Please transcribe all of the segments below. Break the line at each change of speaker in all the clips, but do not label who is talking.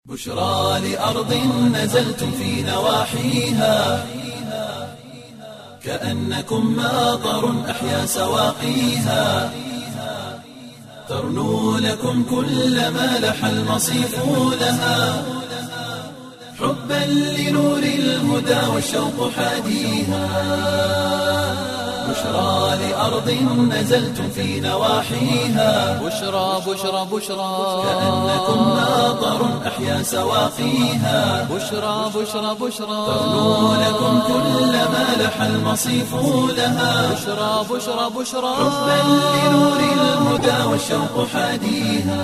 بشرى لأرض نزلتم في نواحيها كأنكم ماطر أحيا سواقيها ترنو لكم كل ما لح المصيف لها حبا لنور الهدى والشوق حاديها بشرى لأرض نزلتم في نواحيها
بشرى بشرى بشرى
كأنكم ماطر أحيا سواقيها
بشرى بشرى بشرى
ترنو لكم كل ما لح المصيف لها
بشرى بشرى بشرى
حبا لنور الهدى والشوق حاديها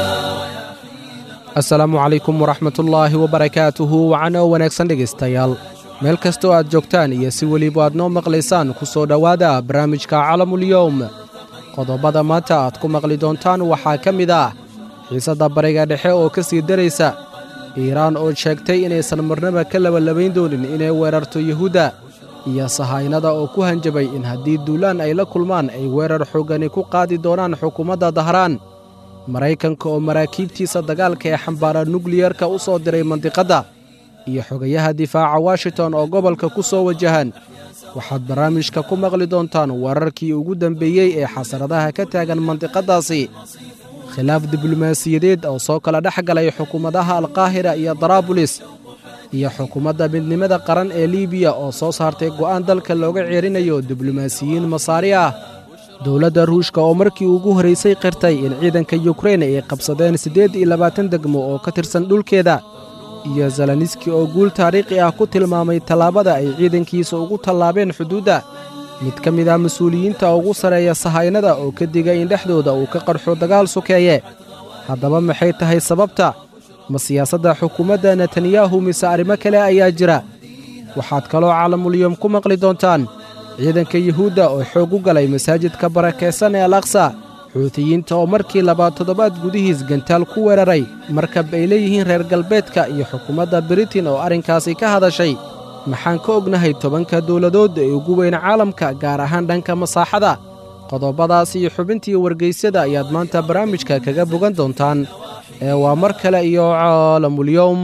asalaamu calaykum waraxmatullaahi wabarakaatuhu wacano wanaagsan dhegaystayaal meel kastoo aad joogtaan iyo si weliba aad noo maqlaysaan ku soo dhowaada barnaamijka calamulyowm qodobada maanta aad ku maqli doontaan waxaa ka mid ah xiisadda bariga dhexe oo ka sii daraysa iiraan oo sheegtay inaysan marnaba ka labalabayn doonin inay weerarto yuhuudda iyo sahaynada oo ku hanjabay in haddii duulaan ay la kulmaan ay weerar xoogani ku qaadi doonaan xukuumadda dahraan maraykanka oo maraakiibtiisa dagaalka ee xambaara nukliyarka u soo diray mandiqadda iyo xogayaha difaaca washington oo gobolka ku soo wajahan waxaad barnaamijka ku maqli doontaan weerarkii ugu dambeeyey ee xasaradaha ka taagan mandiqaddaasi khilaaf diblomaasiyadeed oo soo kala dhex galay xukuumadaha alkaahira iyo daraabulis iyo xukuumadda midnimada qaran ee liibiya oo soo saartay go'aan dalka looga ceerinayo diblomaasiyiin masaari ah dowladda ruushka oo markii ugu horraysay qirtay in ciidanka yukrain ay qabsadeen siddeed iyo labaatan degmo oo ka tirsan dhulkeeda iyo zelaniski oo guul taariikhi ah ku tilmaamay tallaabada ay ciidankiisa ugu tallaabeen xuduudda mid ka mid ah mas-uuliyiinta ugu sarreeya sahaynada oo ka digay in dhexdooda uu ka qarxo dagaal sukeeye haddaba maxay tahay sababta ma siyaasadda xukuumadda netanyahu mise arrimo kale ayaa jira waxaad kaloo calamulyom ku maqli doontaan ciidanka yuhuudda oo xoog u galay masaajidka barakaysan ee al aqsa xuutiyiinta oo markii labaad toddobaad gudihiis gantaal ku weeraray markab ay leeyihiin reer galbeedka iyo xukuumadda britain oo arrinkaasi ka hadashay maxaan ka ognahay tobanka dowladood ee ugu weyn caalamka gaar ahaan dhanka masaaxada qodobadaas iyo xubintii wargaysyada ayaad maanta barnaamijka kaga bogan doontaan ee waa mar kale iyo caalamulyowm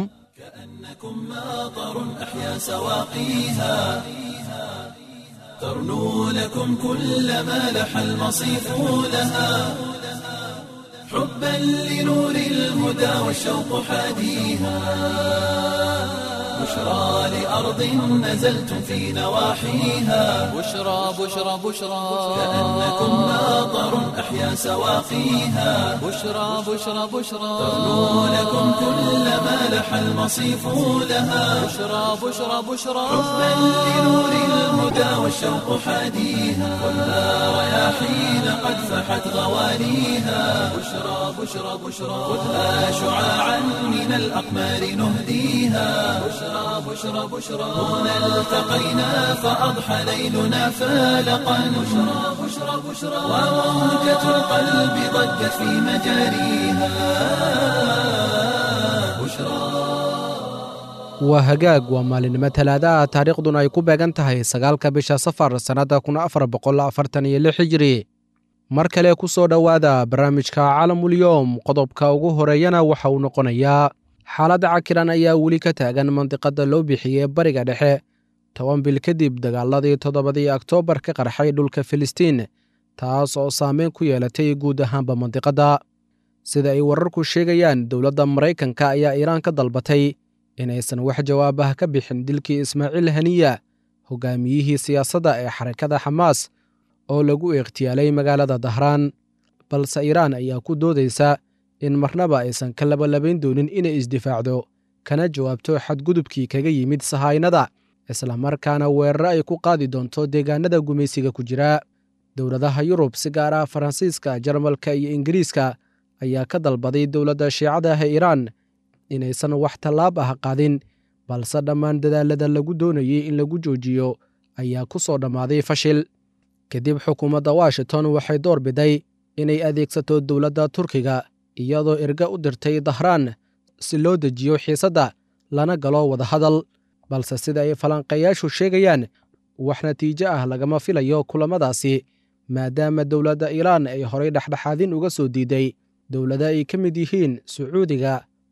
ماطر أحيا سواقيها ترنو لكم كل ما لح المصيف لها حبا لنور الهدى والشوق حاديها بشرى لأرض نزلتم في نواحيها
بشرى بشرى بشرى
كأنكم ماطر أحيا سواقيها
بشرى بشرى بشرى
ترنو لكم كل ما لح المصيف لها
بشرى بشرى بشرى
حبا لنور الهدى والشوق حاديها ولا رياحين قد فحت غوانيها بشرى بشرى بشرى خذها شعاعا من الأقمار نهديها بشرى بشرى بشرى هنا التقينا فأضحى ليلنا فالقا بشرى بشرى بشرى وموجة القلب ضجت في مجاريها بشرى
waa hagaag waa maalinimo talaada ah taariikhduna ay ku beegan tahay sagaalka bisha safar sannadda kun afar boqol afartan iyo lix hijiri mar kale ku soo dhowaada barnaamijka calamulyowm qodobka ugu horeeyana waxa uu noqonayaa xaaladda cakiran ayaa weli ka taagan mandiqadda loo bixiyey bariga dhexe toban bil kadib dagaaladii toddobadii oktoobar ka qarxay dhulka filistiin taas oo saameyn ku yeelatay guud ahaanba mandiqadda sida ay wararku sheegayaan dowladda maraykanka ayaa iiraan ka dalbatay inaysan wax jawaab ah ka bixin dilkii ismaaciil haniya hogaamiyihii siyaasadda ee xarakada xamaas oo lagu ikhtiyaalay magaalada dahraan balse iiraan ayaa ku doodaysa in marnaba aysan ka labalabayn doonin inay isdifaacdo kana jawaabto xadgudubkii kaga yimid sahaynada islamarkaana weeraro ay ku qaadi doonto deegaanada gumaysiga ku jira dowladaha yurub si gaar ah faransiiska jarmalka iyo ingiriiska ayaa ka dalbaday dowladda shiicada ah ee iiraan inaysan wax tallaab ah qaadin balse dhammaan dadaalada lagu doonayey in lagu joojiyo ayaa ku soo dhammaaday fashil kadib xukuumadda washington waxay door biday inay adeegsato dowladda turkiga iyadoo erga u dirtay dahraan si loo dejiyo xiisadda lana galo wadahadal balse sida ay falanqayaashu sheegayaan wax natiijo ah lagama filayo kulamadaasi maadaama dowladda iiraan ay horay dhexdhexaadin uga soo diiday dowlado ay ka mid yihiin sacuudiga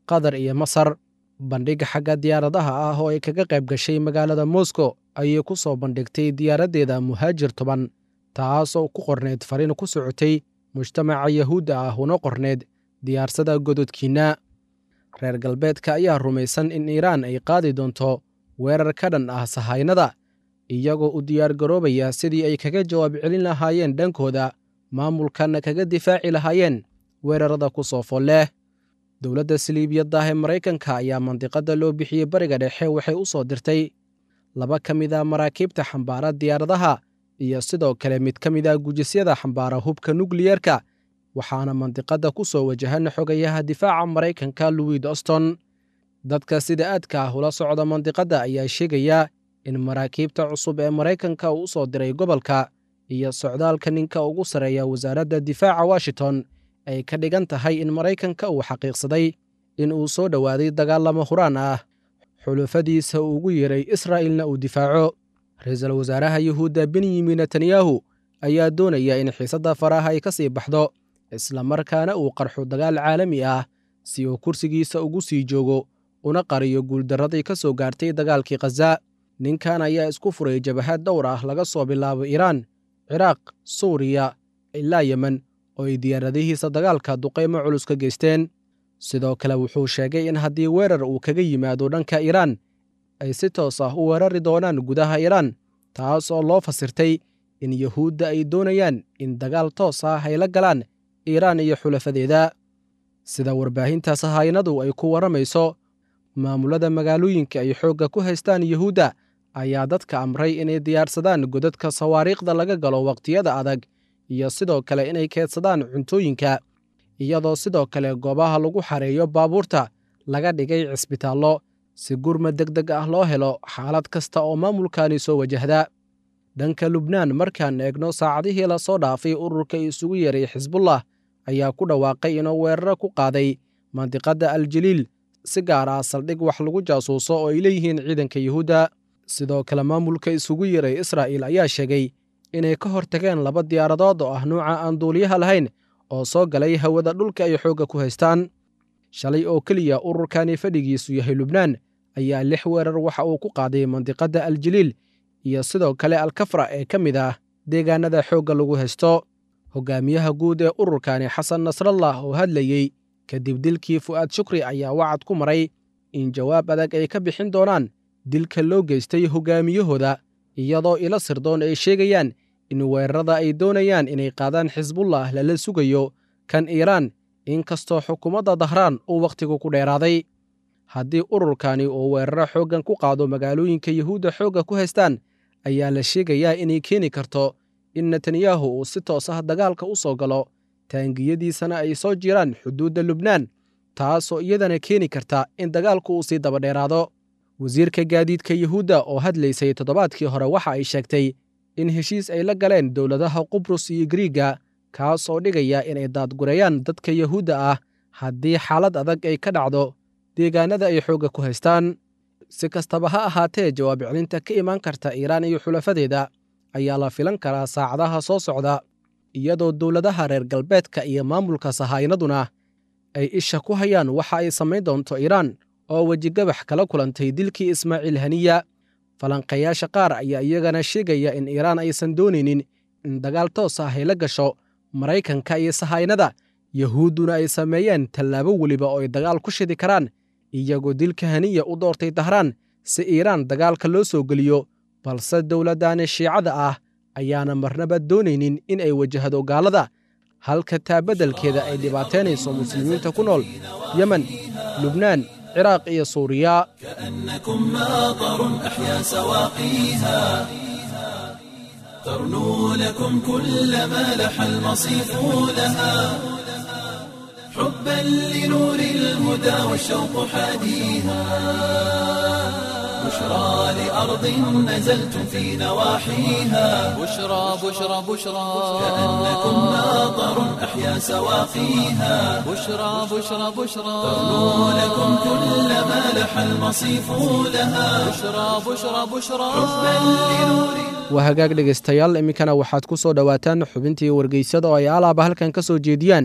qatar iyo masar bandhig xagga diyaaradaha ah oo ay kaga qayb gashay magaalada moscow ayay ku soo bandhigtay diyaaraddeeda muhaajir toban taasoo ku qorneyd fariin ku socotay mujtamaca yahuudda ah una qorneyd diyaarsada gododkiinna reer galbeedka ayaa rumaysan in iiraan ay qaadi doonto weerar ka dhan ah sahaynada iyagoo u diyaargaroobaya sidii ay kaga jawaab celin lahaayeen dhankooda maamulkanna kaga difaaci lahaayeen weerarada ku soo fol leh dowladda saliibiyaddah ee maraykanka ayaa mandiqadda loo bixiyey bariga dhexe waxay u soo dirtay laba ka mid a maraakiibta xambaara diyaaradaha iyo sidoo kale mid ka mid a gujisyada xambaara hubka nukliyerka waxaana mandiqadda ku soo wajahan xogayaha difaaca maraykanka louis doston dadka sida aadka ah ula socda mandiqadda ayaa sheegaya in maraakiibta cusub ee maraykanka uu u soo diray gobolka iyo socdaalka ninka ugu sarreeya wasaaradda difaaca washington ay ka dhigan tahay in maraykanka uu xaqiiqsaday in uu soo dhowaaday dagaalamo huraan ah xulufadiisa uu ugu yeeray israa'ilna uu difaaco ra-iisul wasaaraha yuhuudda benyamin netanyahu ayaa doonaya in xiisadda faraha ay ka sii baxdo islamarkaana uu qarxo dagaal caalami ah si uu kursigiisa ugu sii joogo una qariyo guuldarradii ka soo gaartay dagaalkii khaza ninkan ayaa isku furay jabahad dhowr ah laga soo bilaabo iiraan ciraaq suuriya ilaa yemen oo ay diyaaradihiisa dagaalka duqaymo culus ka geysteen sidoo kale wuxuu sheegay in haddii weerar uu kaga yimaado dhanka iiraan ay si toos ah u weerari doonaan gudaha iiraan taas oo loo fasirtay in yuhuudda ay doonayaan in dagaal toos ah ay la galaan iiraan iyo xulafadeeda sida warbaahinta sahaynadu ay ku warramayso maamulada magaalooyinka ay xoogga ku haystaan yuhuudda ayaa dadka amray inay diyaarsadaan godadka sawaariikhda laga galo wakhtiyada adag iyo sidoo kale inay keedsadaan cuntooyinka iyadoo sidoo kale goobaha lagu xareeyo baabuurta laga dhigay cisbitaallo si gurmad deg deg ah loo helo xaalad kasta oo maamulkani soo wajahda dhanka lubnaan markaan eegno saacadihii la soo dhaafay ururka isugu yeeray xisbullah ayaa ku dhawaaqay inuu weeraro ku qaaday mandiqadda aljaliil si gaar ah saldhig wax lagu jaasuuso oo ay leeyihiin ciidanka yuhuudda sidoo kale maamulka isugu yeeray israa'il ayaa sheegay inay ka hortageen laba diyaaradood oo ah nuuca aan duuliyaha lahayn oo soo galay hawada dhulka ay xoogga ku haystaan shalay oo keliya ururkani fadhigiisu yahay lubnaan ayaa lix weerar waxa uu ku qaaday mandiqadda aljaliil iyo sidoo kale alkafra ee ka mid ah deegaanada xoogga lagu haysto hogaamiyaha guud ee ururkani xasan nasrallah oo hadlayey kadib dilkii fu'aad shukri ayaa wacad ku maray in jawaab adag ay ka bixin doonaan dilka loo geystay hogaamiyahooda iyadoo ilo sirdoon ay sheegayaan in weerarada ay doonayaan inay qaadaan xisbullah lala sugayo kan iiraan inkastoo xukuumadda dahraan uu wakhtigu ku dheeraaday haddii ururkani uu weeraro xooggan ku qaado magaalooyinka yuhuudda xoogga ku haystaan ayaa la sheegayaa inay keeni karto in netanyahu uu si toos ah dagaalka u soo galo taangiyadiisana ay soo jiraan xuduudda lubnaan taasoo iyadana keeni karta in dagaalku uu sii dabadheeraado wasiirka gaadiidka yuhuudda oo hadlaysay toddobaadkii hore waxa ay sheegtay in heshiis ay la galeen dowladaha qubrus iyo griiga kaas oo dhigaya inay daadgurayaan dadka yuhuudda ah haddii xaalad adag ay ka dhacdo deegaanada ay xoogga ku haystaan si kastaba ha ahaatee jawaab celinta ka imaan karta iiraan iyo xulafadeeda ayaa la filan karaa saacadaha soo socda iyadoo dowladaha reer galbeedka iyo maamulka sahaynaduna ay isha ku hayaan waxa ay samayn doonto iiraan oo wejigabax kala kulantay dilkii ismaaciil haniya falanqayaasha qaar ayaa iyagana sheegaya in iiraan aysan doonaynin in dagaal toos ah ay la gasho maraykanka iyo sahaynada yuhuudduna ay sameeyeen tallaabo weliba oo ay dagaal ku shidi karaan iyagoo dilka haniya u doortay dahraan si iiraan dagaalka loo soo geliyo balse dowladdani shiicada ah ayaana marnaba doonaynin in ay wajahdo gaalada halka taa beddelkeeda ay dhibaataynayso muslimiinta ku nool yemen lubnaan ciraaq iyo suuriya
كأنكم ماطر أحيا سواقيها ترنو لكم كل ما لح المصيف لها حبا لنور الهدى والشوق حاديها بشرى لأرض نزلتم في نواحيها
بشرى بشرى بشرى
كأنكم ماطر أحيا سواقيها
بشرى بشرى بشرى
ترنو لكم كل ما لح المصيف لها
بشرى بشرى بشرى
حبا لنور
waa hagaag dhegaystayaal iminkana waxaad ku soo dhowaataan xubintii wargeysada oo ay alaaba halkan ka soo jeediyaan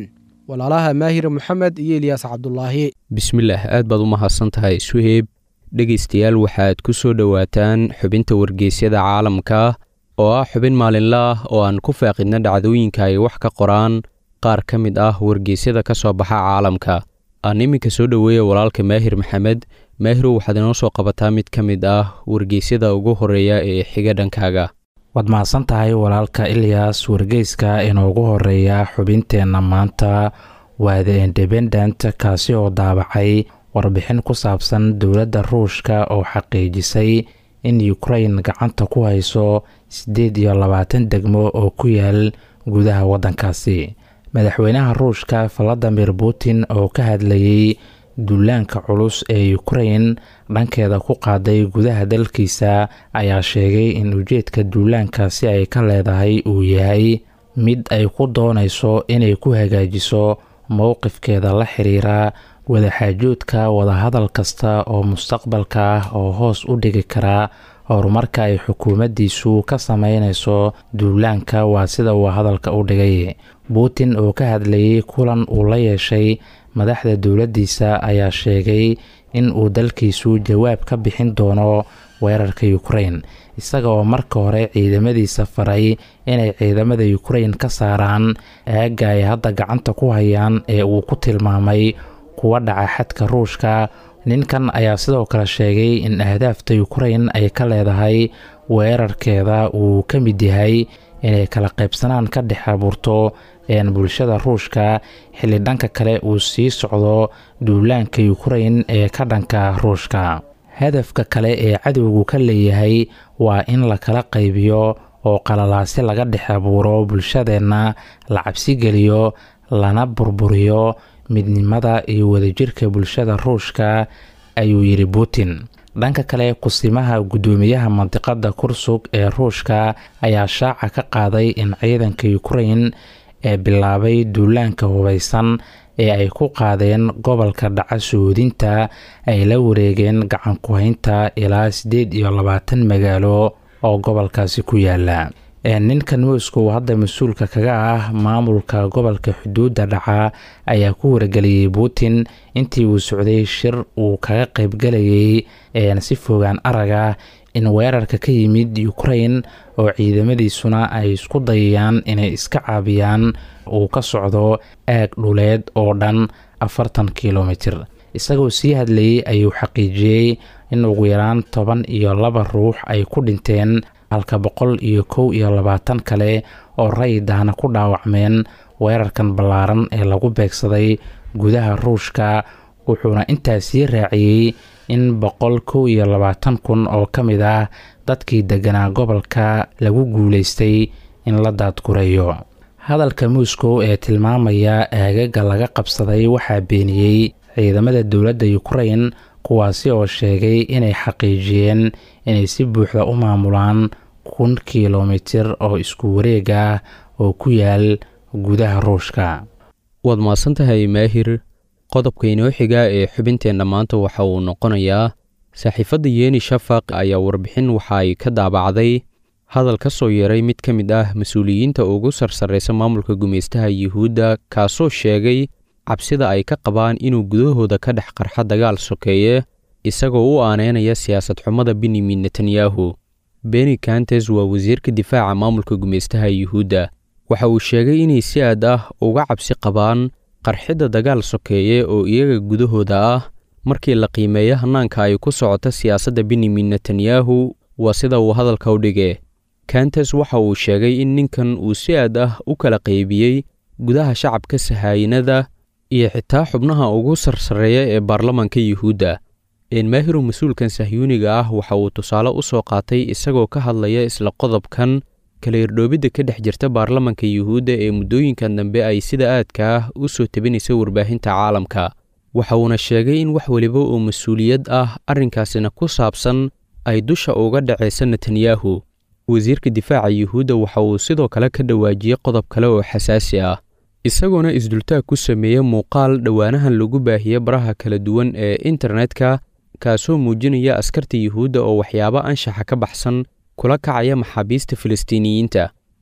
walaalaha maahir moxamed iyo ilyaas cabdulaahi
bismillaah aad baad u mahadsan tahay suheyb dhegaystayaal waxaad ku soo dhowaataan xubinta wargeysyada caalamka oo ah xubin maalinle ah oo aan ku faaqidna dhacdooyinka ay wax ka qoraan qaar ka mid ah wargeysyada ka soo baxa caalamka aan iminka soo dhoweeya walaalka maahir maxamed maahirow waxaad inoo soo qabataa mid ka mid ah wargeysyada ugu horeeya ee xiga dhankaaga
waad mahadsan tahay walaalka ilyas wargeyska inoogu horeeya xubinteenna maanta waa the independent kaasi oo daabacay warbixin ku saabsan dowladda ruushka oo xaqiijisay in ukrain gacanta ku hayso siddeed iyo labaatan degmo oo ku yaal gudaha waddankaasi madaxweynaha ruushka valadimir putin oo ka hadlayey duulaanka culus ee ukrain dhankeeda ku qaaday gudaha dalkiisa ayaa sheegay in ujeedka duulaankaasi ay ka leedahay uu yahay mid ay ku doonayso inay ku hagaajiso mowqifkeeda la xiriira wadaxaajoodka wadahadal kasta oo mustaqbalka ah oo hoos u dhigi kara horumarka ay xukuumaddiisu ka sameynayso duulaanka waa sida uu hadalka u dhigay putin oo ka hadlayay kulan uu la yeeshay madaxda dowladdiisa ayaa sheegay in uu dalkiisu jawaab ka bixin doono weerarka ukrain isaga oo marka hore ciidamadiisa faray inay ciidamada ukrain ka saaraan aagga ay hadda gacanta ku hayaan ee uu ku tilmaamay kuwa dhaca xadka ruushka ninkan ayaa sidoo kale sheegay in ahdaafta ukrain ay ka leedahay weerarkeeda uu ka mid yahay inay kala qaybsanaan ka dhex abuurto bulshada ruushka xilli dhanka kale uu sii socdo duulaanka ukrain ee ka dhanka ruushka hadafka kale ee cadowgu ka leeyahay waa in la kala qaybiyo oo qalalaasi laga dhex abuuro bulshadeenna la cabsigeliyo lana burburiyo midnimada iyo wadajirka bulshada ruushka ayuu yidhi putin dhanka kale kusimaha guddoomiyaha mandiqada kursug ee ruushka ayaa shaaca ka qaaday in ciidanka ukrain ee bilaabay duulaanka hubaysan ee ay ku qaadeen gobolka dhaca suhuudinta ay la wareegeen gacanku-haynta ilaa siddeed iyo labaatan magaalo oo gobolkaasi ku yaala ninkan moscow hadda mas-uulka kaga ah maamulka gobolka xuduudda dhaca ayaa ku wargeliyey putin intii uu socday shir uu kaga qaybgalayay si fogaan araga in weerarka ka yimid ukrain oo ciidamadiisuna ay isku dayayaan inay iska caabiyaan uu ka socdo aag dhuleed oo dhan afartan kilomitir isagoo sii hadlayey ayuu xaqiijiyey in ugu yaraan toban iyo laba ruux ay ku dhinteen halka boqol iyo kow iyo labaatan kale oo rayidahna ku dhaawacmeen weerarkan ballaaran ee lagu beegsaday gudaha ruushka wuxuuna intaasii raaciyey in boqol kow iyo labaatan kun oo ka mid ah dadkii degganaa gobolka lagu guulaystay in la daadgureeyo hadalka moscow ee tilmaamaya aagaga laga qabsaday waxaa beeniyey ciidamada dowladda ukrain kuwaasi oo sheegay inay xaqiijiyeen inay si buuxda u maamulaan kun kilomitir oo isku wareeg ah oo ku yaal gudaha ruushka
waad mahadsan tahay maahir qodobka inoo xiga ee xubinteenna maanta waxa uu noqonayaa saaxiifadda yeeni shafaq ayaa warbixin waxa ay ka daabacday hadal ka soo yeeray mid ka mid ah mas-uuliyiinta ugu sarsarraysa maamulka gumaystaha yuhuudda kaasoo sheegay cabsida ay ka qabaan inuu gudahooda ka dhex qarxa dagaal sokeeye isagoo u aaneynaya siyaasad xumada benyamin netanyahu beni kantes waa wasiirka difaaca maamulka gumaystaha yuhuudda waxa uu sheegay inay si aad ah uga cabsi qabaan qarxidda dagaal sokeeye oo iyaga gudahooda ah markii la qiimeeyo hannaanka ay ku socoto siyaasadda benyamin netanyahu waa sida uu hadalka u dhige kantes waxa uu sheegay in ninkan uu si aad ah u kala qaybiyey gudaha shacabka sahaayinada iyo xitaa xubnaha ugu sarsareeya ee baarlamaanka yuhuudda enmaahiru mas-uulkan sahyuuniga ah waxa uu tusaale u soo qaatay isagoo ka hadlaya isla qodobkan kala irdhoobidda ka dhex jirta baarlamanka yuhuudda ee muddooyinkan dambe ay sida aadka ah u soo tebinaysa warbaahinta caalamka waxa uuna sheegay in wax weliba oo mas-uuliyad ah arrinkaasina ku saabsan ay dusha uga dhacaysa netanyahu wasiirka difaaca yuhuudda waxa uu sidoo kale ka dhawaajiyey qodob kale oo xasaasi ah isagoona isdultaag ku sameeya muuqaal dhowaanahan lagu baahiyey baraha kala duwan ee internetka kaasoo muujinaya askarta yuhuudda oo waxyaabo anshaxa ka baxsan kula kacaya maxaabiista filistiiniyiinta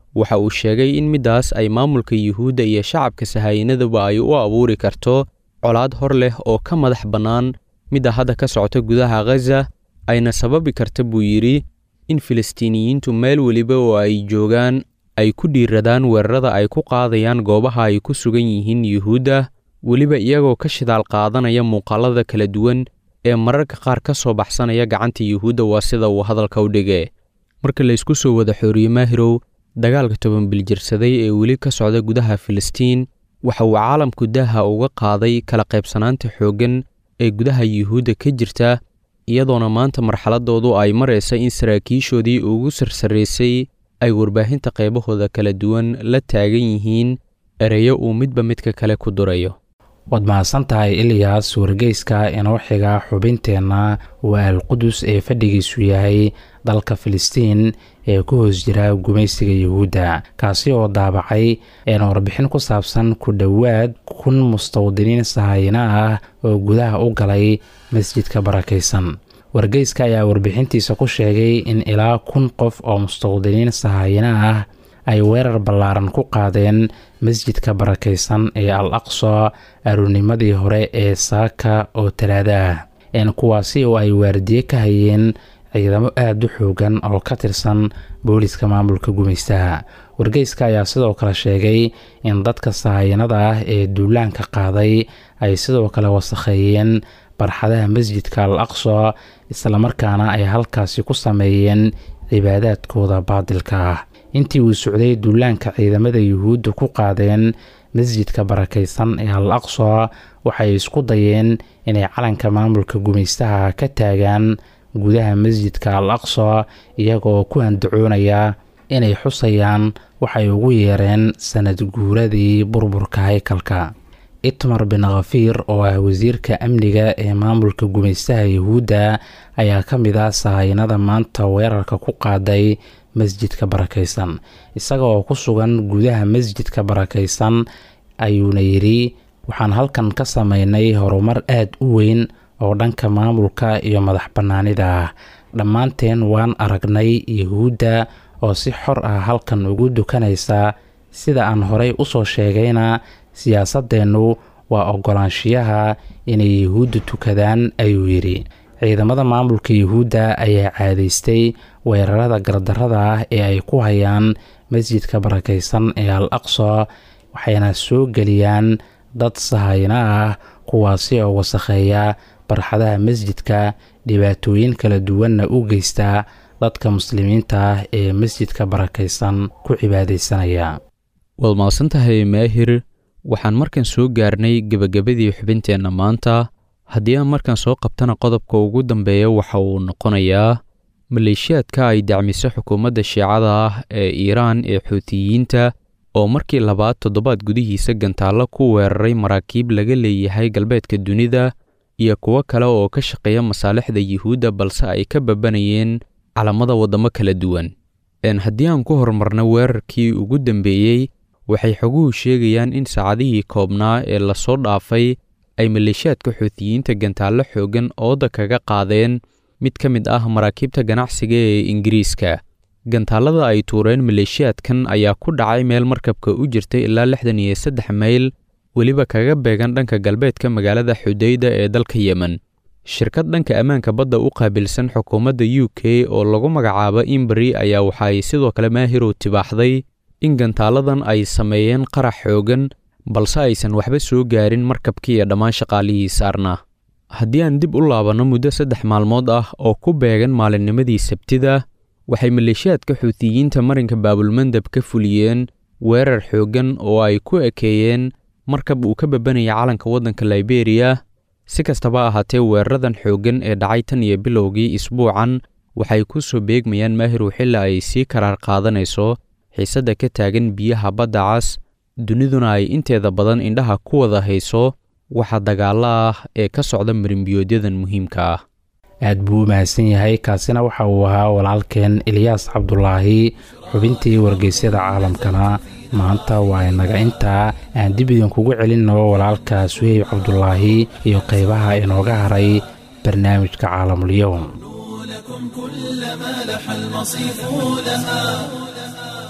waxa uu sheegay in middaas ay maamulka yuhuudda iyo shacabka sahaayinaduba ay u abuuri karto colaad hor leh oo ka madax bannaan midda hadda ka socota gudaha khaza ayna sababi karta buu yidhi in filistiiniyiintu meel weliba oo ay joogaan ay ku dhiiradaan weerarada ay ku qaadayaan goobaha ay ku sugan yihiin yuhuudda weliba iyagoo ka shidaal qaadanaya muuqaalada kala duwan ee mararka qaar ka soo baxsanaya gacanta yuhuudda waa sida uu hadalka u dhige marka laysku soo wada xooriye maahirow dagaalka toban biljirsaday ee weli ka socda gudaha filistiin waxa uu caalamku daaha uga qaaday kala qaybsanaanta xooggan ee gudaha yuhuudda ka jirta iyadoona maanta marxaladoodu ay maraysa in saraakiishoodii ugu sarsaraysay ay warbaahinta qaybahooda kala duwan la taagan yihiin ereyo uu midba midka kale ku durayo
waad mahadsan tahay ilyaas wargeyska inoo xiga xubinteenna waa alqudus ee fadhigiisu yahay dalka filistiin ee ku hoos jira gumaysiga yuhuudda kaasi oo daabacay een warbixin ku saabsan ku dhowaad kun mustawdiniin sahayina ah oo gudaha u galay masjidka barakaysan wargeyska ayaa warbixintiisa ku sheegay in ilaa kun qof oo mustawdiniin sahayina ah ay weerar ballaaran ku qaadeen masjidka barakaysan ee al aqsa aroornimadii hore ee saaka oo talaada ah een kuwaasi oo ay waardiye ka hayeen ciidamo aada u xoogan oo ka tirsan booliska maamulka gumaystaha wargeyska ayaa sidoo kale sheegay in dadka sahayanada ah ee duulaanka qaaday ay sidoo kale wasakheeyeen barxadaha masjidka al aqsa islamarkaana ay halkaasi ku sameeyeen cibaadaadkooda baadilka ah intii uu socday duulaanka ciidamada yuhuudda ku qaadeen masjidka barakaysan ee al aqsa waxay isku dayeen inay calanka maamulka gumaystaha ka taagaan gudaha masjidka al aqsa iyagoo ku handacoonaya inay xusayaan waxay ugu yeereen sanad guuradii burburka haykalka itmar bin khafiir oo ah wasiirka amniga ee maamulka gumaystaha yuhuudda ayaa ka mid ah sahaynada maanta weerarka ku qaaday masjidka barakaysan isaga oo ku sugan gudaha masjidka barakaysan ayuuna yidhi waxaan halkan ka sameynay horumar aada u weyn oo dhanka maamulka iyo madax bannaanida ah dhammaanteen waan aragnay yuhuudda oo si xor ah halkan ugu dukanaysa sida aan horey usoo sheegayna siyaasadeennu waa oggolaanshiyaha inay yuhuudda tukadaan ayuu yidhi ciidamada maamulka yuhuudda ayaa caadaystay weerarada gardarada ah ee ay ku hayaan masjidka barakaysan ee al aqsa waxayna soo geliyaan dad sahayna ah kuwaasi oo wasakheeya barxadaha masjidka dhibaatooyin kala duwanna u geysta dadka muslimiinta ah ee masjidka barakaysan ku cibaadaysanaya
waad mahadsantahay maahir waxaan markan soo gaarnay gebagabadii xubinteenna maanta haddii aan markan soo qabtana qodobka ugu dambeeya waxa uu noqonayaa maleeshiyaadka ay dacmiso xukuumadda shiicada ah ee iiraan ee xuutiyiinta oo markii labaad toddobaad gudihiisa gantaallo ku weeraray maraakiib laga leeyahay galbeedka dunida iyo kuwo kale oo ka shaqeeya masaalixda yuhuudda balse ay ka babanayeen calamada waddamo kala duwan haddii aan ku horumarno weerarkii ugu dambeeyey waxay xoguhu sheegayaan in saacadihii koobnaa ee lasoo dhaafay ay maleeshiyaadka xuutiyiinta gantaallo xooggan ooda kaga qaadeen mid ka mid ah maraakiibta ganacsiga ee ingiriiska gantaallada ay tuureen maleeshiyaadkan ayaa ku dhacay meel markabka u jirtay ilaa lixdan iyo saddex mayl weliba kaga beegan dhanka galbeedka magaalada xudayda ee dalka yemen shirkad dhanka ammaanka badda u qaabilsan xukuumadda u k oo lagu magacaabo imbari ayaa waxaay sidoo kale maahirow tibaaxday in gantaaladan ay sameeyeen qarax xoogan balse aysan waxba soo gaarin markabkii iyo dhammaan shaqaalihii saarnaa haddii aan dib u laabanno muddo saddex maalmood ah oo ku beegan maalinnimadii sabtida waxay maleeshiyaadka xuutiyiinta marinka baabulmandab ka fuliyeen weerar xooggan oo ay ku ekeeyeen markab uu ka babanaya calanka waddanka liberiya si kastaba ahaatee weeraradan xooggan ee dhacay tan iyo bilowgii isbuucan waxay ku soo beegmayaan maahirow xilli ay sii karaar qaadanayso xiisadda ka taagan biyaha badda cas duniduna ay inteeda badan indhaha ku wada hayso waxa dagaalla ah ee ka socda marinbiyoodyadan muhiimka ah
aad buu u mahadsan yahay kaasina waxa uu ahaa walaalkeen ilyaas cabdulaahi xubintii wargeysyada caalamkana maanta waa inaga intaa aan dib idinkugu celinno walaalka suheyb cabdulaahi iyo qaybaha inooga haray barnaamijka caalamulyoum
لكم كل ما لح المصيف لها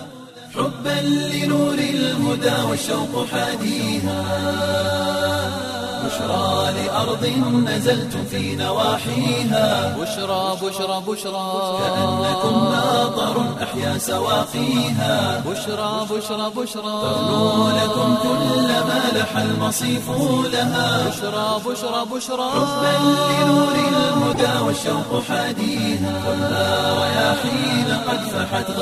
حبا لنور الهدى والشوق حاديها بشرى لأرض نزلتم في نواحيها
بشرى بشرى بشرى
كأنكم ماطر أحيا سواقيها
بشرى بشرى بشرى
ترنو لكم كل ما لح المصيف لها
بشرى بشرى بشرى
حبا لنور الهدى والشوق حاديها خذها رياحين قد فحت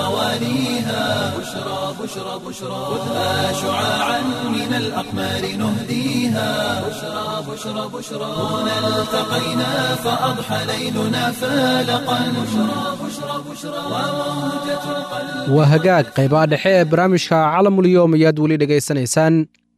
غوانيها بشرى بشرى بشرى خذها شعاعا من الأقمار نهديها بشرى بشرى بشرى هنا التقينا فأضحى ليلنا فالقا بشرى بشرى بشرى وموجة القلب
waa hagaag qaybaha dhexe ee barnaamijka calamulyoom ayaad weli dhegaysanaysaan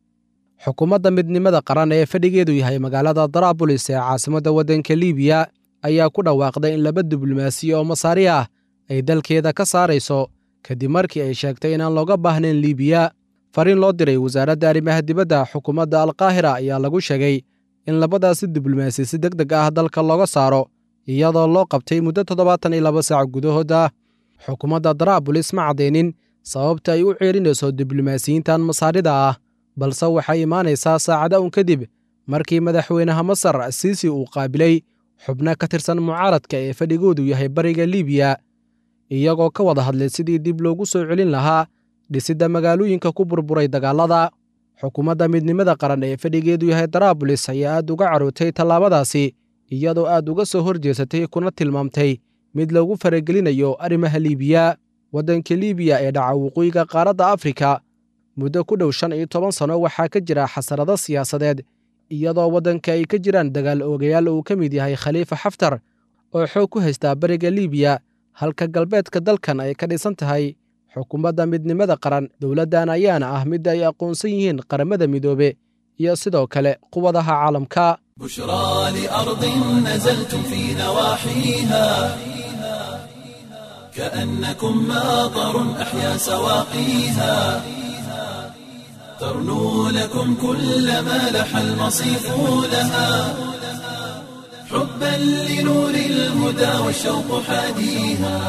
xukuumadda midnimada qaran ee fadhigeedu yahay magaalada daraabulis ee caasimadda waddanka liibiya ayaa ku dhawaaqday in laba diblomaasiya oo masaari ah ay dalkeeda ka saarayso kadib markii ay sheegtay inaan looga baahnayn liibiya fariin loo diray wasaaradda arrimaha dibadda xukuumadda alkaahira ayaa lagu sheegay in labadaasi diblomaasi si deg deg ah dalka looga saaro iyadoo loo qabtay muddo toddobaatan iyo laba saac gudahooda xukuumadda daraabulis ma caddaynin sababta ay u ceerinayso diblomaasiyiintan masaarida ah balse waxay imaanaysaa saacada un kadib markii madaxweynaha masar siisi uu qaabilay xubno ka tirsan mucaaradka ee fadhigoodu yahay bariga liibiya iyagoo ka wada hadlay sidii dib loogu soo celin lahaa dhisidda magaalooyinka ku burburay dagaalada xukuumadda midnimada qaran ee fadhigeedu yahay daraabulis ayaa aad uga carootay tallaabadaasi iyadoo aad uga soo horjeesatay kuna tilmaamtay mid lagu faragelinayo arrimaha liibiya waddanka liibiya ee dhaca waqooyiga qaaradda afrika muddo ku dhow shan iyo toban sanno waxaa ka jira xasarado siyaasadeed iyadoo waddanka ay ka jiraan dagaal oogayaal uu ka mid yahay khaliifa xaftar oo xoog ku haystaa bariga liibiya halka galbeedka dalkan ay ka dhisan tahay xukuumadda midnimada qaran dowladdan ayaana ah mid ay aqoonsan yihiin qaramada midoobe iyo sidoo kale quwadaha caalamka
بشرى لأرض نزلتم في نواحيها كأنكم ماطر أحيا سواقيها ترنو لكم كل ما لح المصيف لها حبا لنور الهدى والشوق حاديها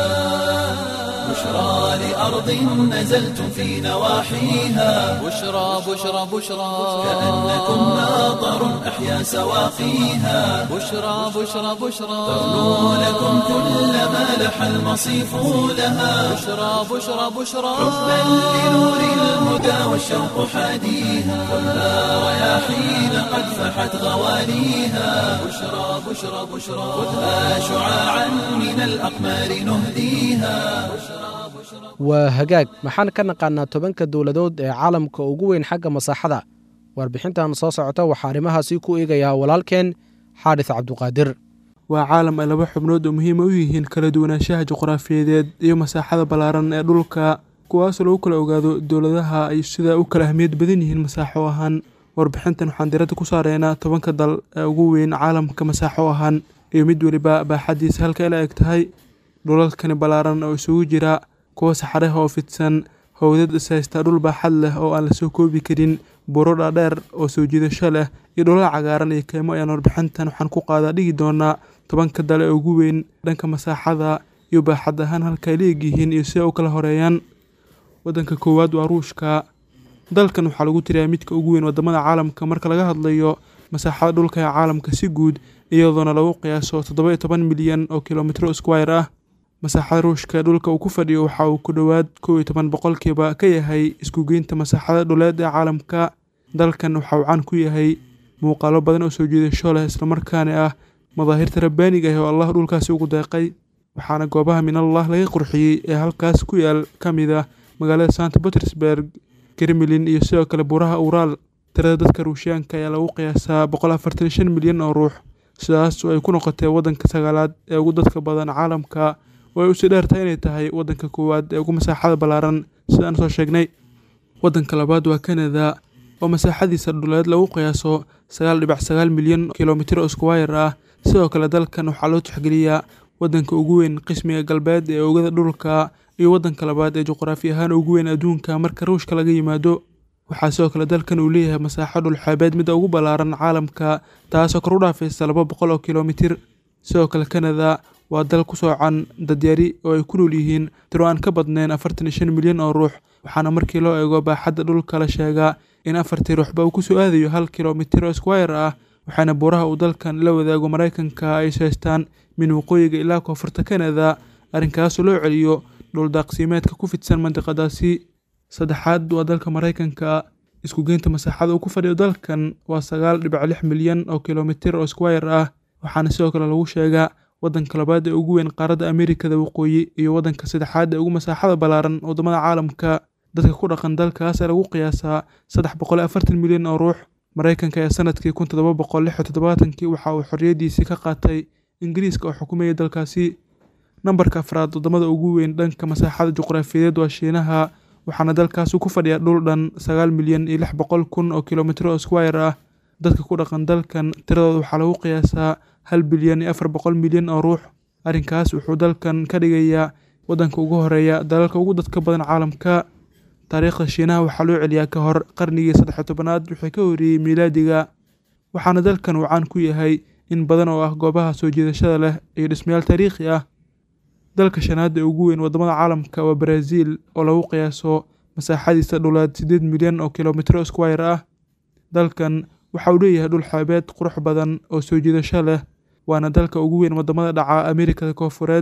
بشرى لأرض نزلتم في نواحيها
بشرى بشرى بشرى
كأنكم ماطر أحيا سواقيها
بشرى بشرى بشرى
ترنو لكم كل ما لح المصيف لها
بشرى بشرى بشرى
حبا لنور الهدى والشوق حاديها خذها رياحين قد فحت غوانيها بشرى بشرى بشرى خذها شعاعا من الأقمار نهديها
waa hagaag maxaan ka naqaanaa tobanka dowladood ee caalamka ugu weyn xagga masaaxada warbixintan soo socota waxaa arrimahaasi ku eegayaa walaalkeen xaadis cabduqaadir
waa caalam ay laba xubnood oo muhiima u yihiin kala duwanaanshaha juqraafiyadeed iyo masaaxada ballaaran ee dhulka kuwaasoo lagu kala ogaado dowladaha ay sida u kala ahmiyad badan yihiin masaaxo ahaan warbixintan waxaan diradda ku saareynaa tobanka dal ee ugu weyn caalamka masaaxo ahaan iyo mid weliba baaxaddiisa halka ila eg tahay dhulalkani ballaaran oo isugu jira kuwa saxaraha oo fidsan howdad ishaysta dhul baaxad leh oo aan lasoo koobi karin buro dhaadheer oo soo jiidasho leh iyo dhulal cagaaran iyo keymo ayaan warbixintan waxaan ku qaadaa dhigi doonaa tobanka dale ee ugu weyn dhanka masaaxada iyo baaxad ahaan halka ay leeg yihiin iyo sida u kala horeeyaan waddanka koowaad waa ruushka dalkan waxaa lagu tiriyaa midka ugu weyn wadamada caalamka marka laga hadlayo masaaxada dhulka ee caalamka si guud iyadoona lagu qiyaaso toddoba iyo toban milyan oo kilomitro squire ah masaaxada ruushka ee dhulka uu ku fadhiyo waxa uu ku dhowaad kow iyo toban boqolkiiba ka yahay iskugeynta masaaxada dhuleed ee caalamka dalkan waxa uu caan ku yahay muuqaalo badan oo soo jiidasho leh islamarkaana ah madaahirta rabbaaniga ah oo allah dhulkaasi ugu deeqay waxaana goobaha minallah laga qurxiyey ee halkaas ku yaal ka mid ah magaalada santa petersburg kremlin iyo sidoo kale buraha uuraal tirada dadka ruushiyaanka ayaa lagu qiyaasaa boqol afartan iyo shan milyan oo ruux sidaas oo ay ku noqotay waddanka sagaalaad ee ugu dadka badan caalamka oo ay usii dheertahay inay tahay waddanka koowaad ee ugu masaaxada ballaaran sidaan soo sheegnay waddanka labaad waa kanada oo masaaxadiisa dhuleed lagu qiyaaso sagaal dhibac sagaal milyan kilomitr oo squire ah sidoo kale dalkan waxaa loo tixgeliyaa waddanka ugu weyn qismiga galbeed ee oogada dhulka iyo waddanka labaad ee juqraafi ahaan ugu weyn adduunka marka ruushka laga yimaado waxaa sidoo kale dalkan uu leeyahay masaaxo dhulxeebeed midda ugu ballaaran caalamka taasoo kor u dhaafaysa laba boqol oo kilomitir sidoo kale kanada waa dal ku soocan dadyari oo ay ku nool yihiin tiro aan ka badnayn afartan iyo shan milyan oo ruux waxaana markii loo eego baaxadda dhulka la sheegaa in afartii ruuxba uu ku soo aadayo hal kilomitir oo squire ah waxaana buuraha uu dalkan la wadaago maraykanka ay haystaan min waqooyiga ilaa koonfurta kanada arrinkaasoo loo celiyo dhuldaaqsiimeedka ku fidsan mandiqadaasi saddexaad waa dalka maraykanka isku geynta masaaxada uu ku fadhiyo dalkan waa sagaal dhibic lix milyan oo kilomitir oo squire ah waxaana sidoo kale lagu sheegaa waddanka labaad ee ugu weyn qaaradda amerikada waqooyi iyo waddanka saddexaad ee ugu masaaxada ballaaran waddamada caalamka dadka ku dhaqan dalkaas ee lagu qiyaasaa saddex boqol afartan milyan oo ruux maraykanka ee sanadkii kun toddoba boqol lix iyo toddobaatankii waxa uu xorriyaddiisii ka qaatay ingiriiska oo xukumayay dalkaasi nambarka afraad waddamada ugu weyn dhanka masaaxada juqraafiyeed waa shiinaha waxaana dalkaasi ku fadhiya dhul dhan sagaal milyan iyo lix boqol kun oo kilomitir oo squire ah dadka ku dhaqan dalkan tiradooda waxaa lagu qiyaasaa hal bilyan iyo afar boqol milyan oo ruux arrinkaas wuxuu dalkan ka dhigayaa waddanka ugu horeeya dalalka ugu dadka badan caalamka taariikhda shiinaha waxaa loo celiyaa ka hor qarnigii saddex tobanaad wixii ka horreeyey miilaadiga waxaana dalkan uu caan ku yahay in badan oo ah goobaha soo jiidashada leh iyo dhismayaal taariikhi ah dalka shanaad ee ugu weyn waddamada caalamka waa baraaziil oo lagu qiyaaso masaaxadiisa dhuleed siddeed milyan oo kilomitro squire ah dalkan waxa uu leeyahay dhul xeebeed qurux badan oo soo jiidasho leh waana dalka ugu weyn waddamada dhaca amerikada koofureed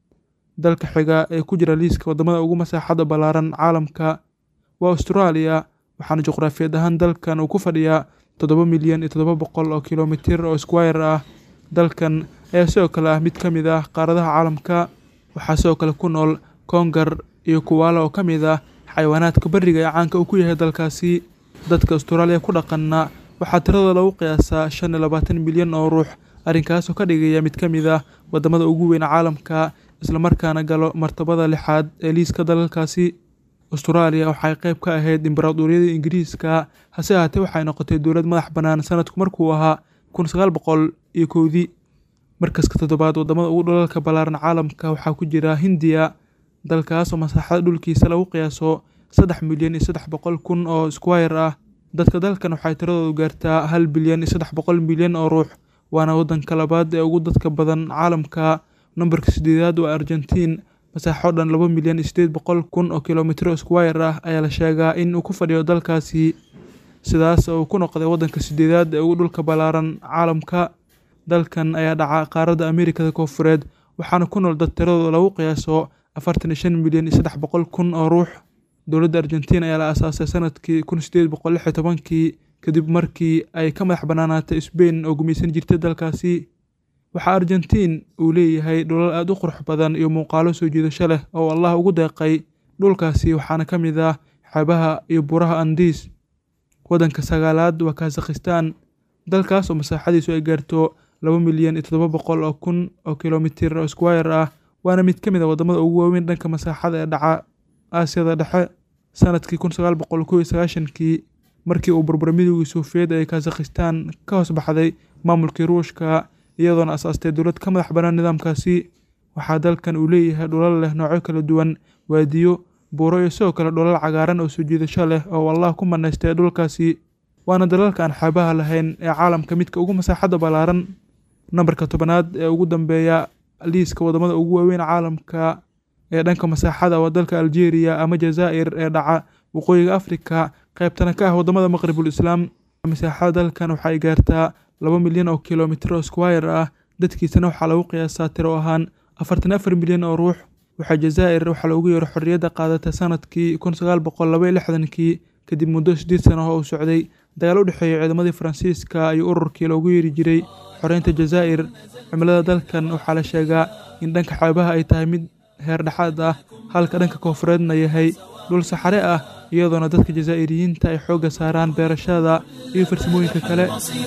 dalka xiga ee ku jira liiska waddamada ugu masaaxada ballaaran caalamka waa austraaliya waxaana juqraafiyad ahaan dalkan uu ku fadhiyaa toddoba milyan iyo toddoba boqol oo kilomitir oo squire ah dalkan ayaa sidoo kale ah mid ka mid ah qaaradaha caalamka waxaa sidoo kale ku nool koongar iyo kuwaala oo ka mid ah xayawaanaadka beriga ee caanka uu ku yahay dalkaasi dadka austraaliya ku dhaqanna waxaa tiradooda lagu qiyaasaa shan iyo labaatan milyan oo ruux arrinkaasoo ka dhigaya mid ka mid ah waddamada ugu weyn caalamka islamarkaana galo martabada lixaad ee liiska dalalkaasi austraaliya waxay qayb ka ahayd imbaraadoriyada ingiriiska hase ahaatee waxay noqotay dowlad madax bannaan sanadku markuu ahaa kun sagaal boqol iyo kowdii markaska toddobaad waddamada ugu dhalalka ballaaran caalamka waxaa ku jira hindiya dalkaasoo masaaxada dhulkiisa lagu qiyaaso saddex milyan iyo saddex boqol kun oo squire ah dadka dalkan waxay tiradoodu gaartaa hal bilyan iyo saddex boqol milyan oo ruux waana waddanka labaad ee ugu dadka badan caalamka nambarka sideedaad waa argentiin masaaxo dhan laba milyan iyo sideed boqol kun oo kilomitro squire ah ayaa la sheegaa in uu ku fadhiyo dalkaasi sidaas oo uu ku noqday waddanka sideedaad ee ugu dhulka ballaaran caalamka dalkan ayaa dhaca qaaradda amerikada koofureed waxaana ku nool dad tiradooda lagu qiyaaso afartan iyo shan milyan iyo saddex boqol kun oo ruux dowladda argentiin ayaa la aasaasay sanadkii kun sideed boqol lix iyo tobankii kadib markii ay ka madax bannaanaatay sbain oo gumaysan jirtay dalkaasi waxaa argentiin uu leeyahay dhulal aada u qurux badan iyo muuqaalo soo jiidasho leh oo allah ugu deeqay dhulkaasi waxaana ka mid ah xeebaha iyo buraha andiis waddanka sagaalaad waa kazakhistan dalkaas oo masaaxadiisu ay gaarto laba milyan iyo toddoba boqol oo kun oo kilomitir oo squire ah waana mid ka mid a waddamada ugu waaweyn dhanka masaaxada ee dhaca aasiyada dhexe sanadkii kun sagaal boqol kow iyo sagaashankii markii uu burburay midoogii suufiyeed ee kazakhistan ka hoos baxday maamulkii ruushka iyadoona asaastay dowlad ka madax bannaan nidaamkaasi waxaa dalkan uu leeyahay dhulal leh noocyo kala duwan waadiyo buuro iyo sidoo kale dhulal cagaaran oo soo jiidasho leh oo allah ku manaystay dhulkaasi waana dalalka aan xeebaha lahayn ee caalamka midka ugu masaaxadda ballaaran nambarka tobanaad ee ugu dambeeya liiska waddamada ugu waaweyn caalamka ee dhanka masaaxada waa dalka algeria ama jazaa'ir ee dhaca waqooyiga afrika qaybtana ka ah waddamada maqribul islaam masaaxada dalkan waxay gaartaa laba milyan oo kilomitir oo squire ah dadkiisana waxaa lagu qiyaasaa tiro ahaan afartan afar milyan oo ruux waxaa jazaa'ir waxaa loogu yeero xorriyadda qaadatay sanadkii kun sagaal boqol laba iyo lixdankii kadib muddo siddeed sano oo uu socday dagaal u dhexeeya ciidamadii faransiiska iyo ururkii loogu yeeri jiray xoreynta jazaa'ir cimilada dalkan waxaa la sheegaa in dhanka xeebaha ay tahay mid heer dhexaad ah halka dhanka koonfureedna yahay dhul saxare ah iyadoona dadka jazaa'iriyiinta ay xoogga saaraan beerashada iyo farsamooyinka kale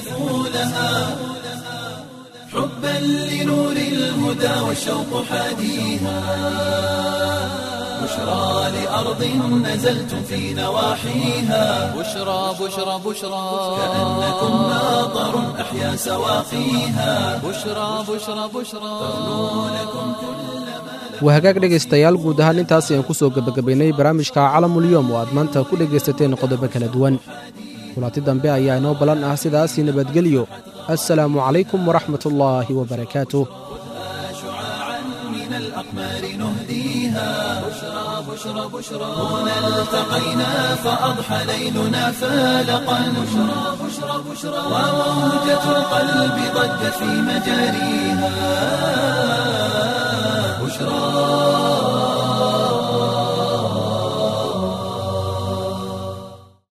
حبا لنور الهدى والشوق حاديها بشرى لأرض نزلت في نواحيها
بشرى بشرى بشرى
كأنكم ماطر أحيا سواقيها
بشرى بشرى بشرى
waa hagaag dhegaystayaal guud ahaan intaas ayaan ku soo gebagabaynay barnaamijka calamulyoom oo aad maanta ku dhegaysateen qodobo kala duwan kulanti dambe ayaa inoo ballan ah sidaasii nabadgelyo assalaamu calaykum waraxmatullaahi wabarakaatuh
من الأقمار نهديها بشرى بشرى بشرى هنا التقينا فأضحى ليلنا فالقا بشرى بشرى بشرى وموجة القلب ضجت في مجاريها